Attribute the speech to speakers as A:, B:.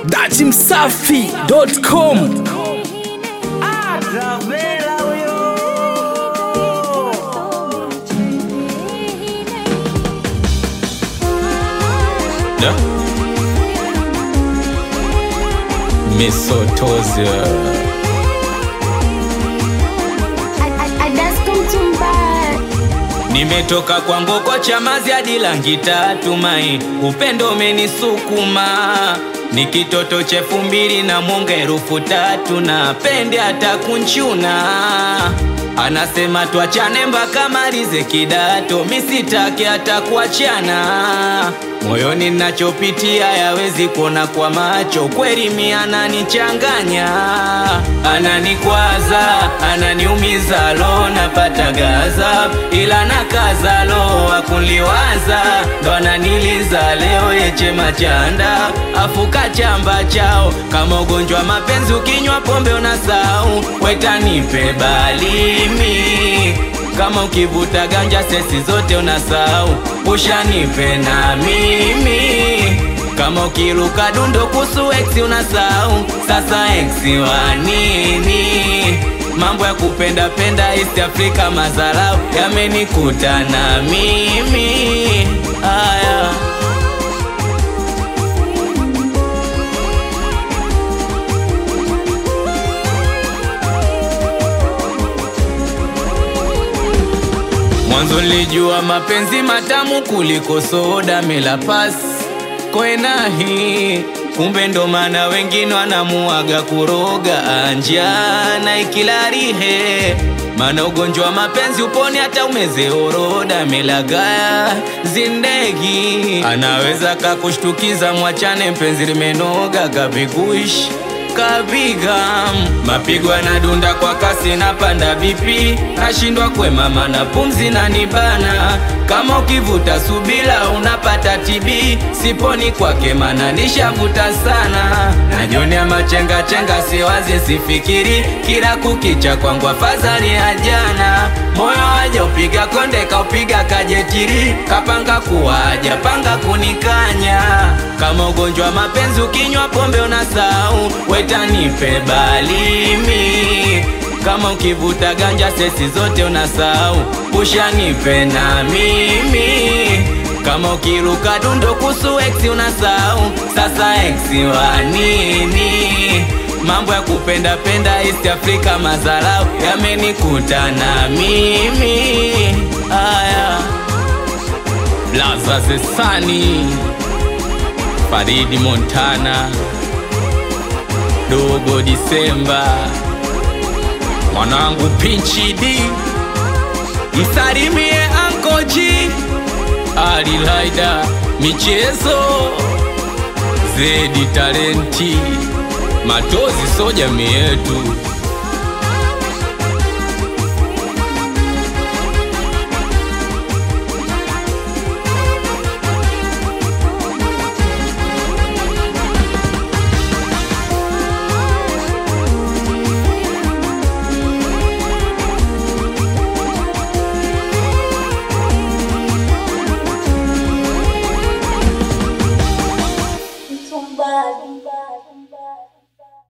A: datimsafi.com
B: Travela huyo
C: Da. Misotozia. Nimetoka kwa ngoko chamazi hadi langi tatu mai, upendo umenisukuma ni kitoto cha elfu mbili na mwonga elfu tatu na pende hata kunchuna anasema tuachane mpaka malize kidato, misitake hata kuachana moyoni nachopitia yawezi kuona kwa macho, kweli mi ananichanganya, ananikwaza, ananiumiza, lo napata gaza, ila nakaza, lo akunliwaza, ndo ananiliza leo yeche machanda, afuka chamba chao kama ugonjwa mapenzi, ukinywa pombe unasau, wetanipe balimi kama ukivuta ganja sesi zote unasahau, ushanipe na mimi. Kama ukiruka dundo kusu ex unasahau, sasa ex wa nini? Mambo ya kupenda penda East Africa, mazarau yamenikuta na mimi aya Mwanzo nilijua mapenzi matamu kuliko soda melapas kwenahi, kumbe ndo maana wengine wanamuaga kuroga anja na ikilarihe, maana ugonjwa wa mapenzi uponi hata umeze oroda melagaya zindegi, anaweza kakushtukiza, mwachane mpenzi limenoga kapikuishi kapiga mapigo yanadunda kwa kasi na panda vipi, nashindwa kwemama na pumzi na nibana. Kama ukivuta subila unapata TB, siponi kwake mana nishavuta sana. Najionea machenga chenga, siwazi sifikiri, kila kukicha kwangu afadhali ya jana. Moyo waja upiga konde, kaupiga kajetiri, kapanga kuwaja panga kunikanya. Kama ugonjwa wa mapenzi, ukinywa pombe unasahau, wetanipe balimi kama ukivuta ganja sesi zote unasahau, ushanipe na mimi. Kama ukiruka dundo kusu ex unasahau, sasa ex wa nini? Mambo ya kupenda penda East Africa, mazarau yamenikuta na mimi aya Laza Zesani Faridi Montana Dogo Disemba mwanangu Pinchi D msalimie Ankoji Ali Laida michezo Zedi Talenti Matozi so jamii yetu